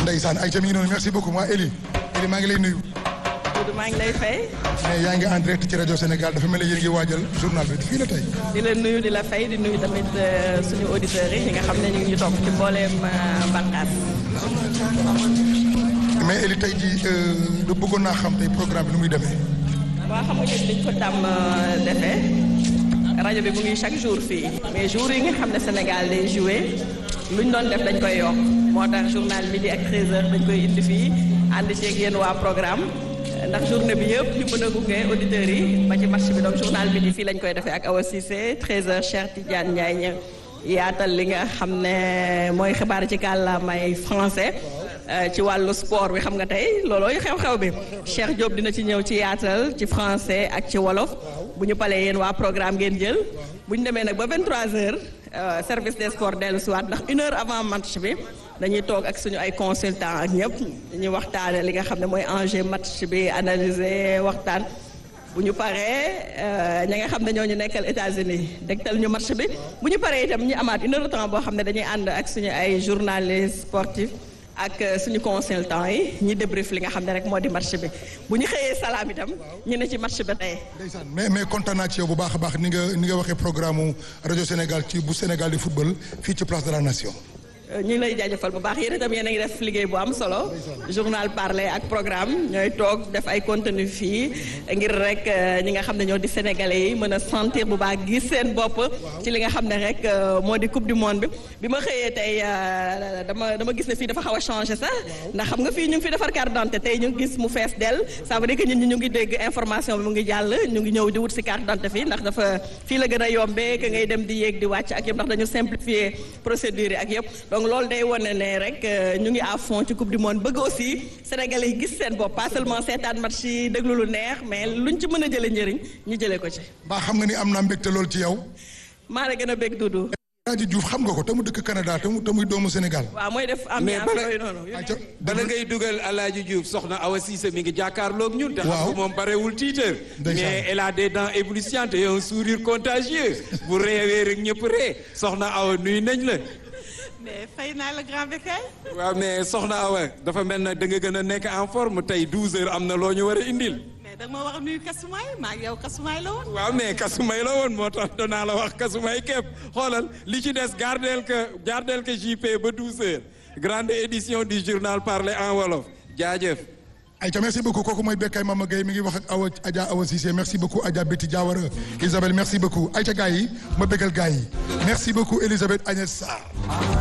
ndeysaan ay ca mi ngi noonu merci beaucoup moi Eli Eli maa ngi lay nuyu. Doudou maa ngi lay fay. mais yaa ngi en direct ci rajo Sénégal dafa mel ne yéen ngi waajal journal bi fii la tey. di la nuyu di la fay di nuyu tamit suñu auditeurs yi ñi nga xam ne ñu ngi ñu topp ci mbooleem bànqaas. mais Eli tey jii da bëggoon naa xam tey programme bi nu muy demee. waaw xam nga ñun dañ ko tàmm defee rajo bi mu ngi chaque jour fii mais jour yi nga xam ne Sénégal day joué luñ doon def dañ koy yokk moo tax journal midi ak 13h dañ koy indi fii ànd ceeg yéen waa programme ndax journée bi yëpp ñu mën a gunge auditeurs yi ba ci match bi donc journal midi fii lañ koy defee ak Awa Cissé 13h Cheikh Tidiane Ndiaye ña yaatal li nga xam ne mooy xibaar ci kàllaamay français. ci wàllu sport bi xam nga tey loolooy xew-xew bi Cheikh Diop dina ci ñëw ci yaatal ci français ak ci wolof bu ñu palee yéen waa programme ngeen jël bu ñu demee nag ba 23h service des sports dellu si waat ndax une heure avant match bi dañuy toog ak suñu ay consultants ak ñëpp dañuy waxtaane li nga xam ne mooy enjeu match bi analyser waxtaan. bu ñu paree ña nga xam ne ñoo ñu nekkal États-Unis dégtal ñu match bi bu ñu paree itam ñu amaat une heure de temps boo xam ne dañuy ànd ak suñu ay journalistes sportifs. ak suñu consultant yi ñi débrief li nga xam ne rek moo di match bi bu ñu xëyee salaam itam ñu ne ci match bi tey. ndeysaan mais mais kontaan naa ci yow bu baax a baax ni nga ni nga waxee programme rajo Sénégal ci bu Sénégal di football fii ci place de la nation. ñu ngi lay jaajëfal bu baax yéen itam yéen a ngi def liggéey bu am solo journal parler ak programme ñooy toog def ay contenu fii ngir rek ñi nga xam ne ñoo di sénégalais yi mën a sentir bu baax gis seen bopp ci li nga xam ne rek moo di coupe du monde bi bi ma xëyee tey dama dama gis ne fii dafa xaw a changé sax ndax xam nga fii ñu ngi fi defar carte d'identité tey ñu ngi gis mu fees dell ça veut dire que ñun ñi ñu ngi dégg information bi mu ngi jàll ñu ngi ñëw di wut si carte d'identité fii ndax dafa fii la gën a yombee que ngay dem di yéeg di wàcc ak yëpp ndax dañu simplifier procédure yi ak yëpp donc loolu day wane ne rek ñu ngi à fond ci coupe du monde bëgg aussi sénégalais yi gis seen bopp pas seulement seetaan match yi déglu lu neex mais luñ ci mën a jëlee njëriñ ñu jëlee ko ci. mbaa xam nga ni am naa mbégte loolu ci yow. maa la gën a bég Doudou. Alaaji Diouf xam nga ko te mu dëkk Canada te mu te muy doomu Sénégal. waaw mooy def ambiance yooyu noonu. bala ngay dugal Alaaji Diouf soxna Awa Cissé mi ngi jàkkaarloog ñun. te xam nga moom barewul tiitër. mais elle a des dents éblouissantes et un sourire contagieux. bu réewee rek ñëpp ree soxna Awa nuyu nañ la. mais fay naa la grand bécaye. waaw mais soxna Awa dafa mel na da nga gën a nekk en forme tey 12 heures am na loo ñu war a indil. mais da nga ma wax a nuyu Kasumay maa ngi yow Kasumay la woon. waaw mais Kasumay la woon moo tax danaa la wax Kasumay képp xoolal li ci des gardeel que gardeel que JP ba 12 heures grande édition du journal parler en wolof jaajëf. Aïcha merci beaucoup kooku mooy Bekay Mama Gueye mi ngi wax ak Awa Adja Awa Cissé merci beaucoup Adja Betty Diawara Isabelle merci beaucoup Aïcha gars yi ma bégal gars yi merci beaucoup Elisabeth Agnès Sarr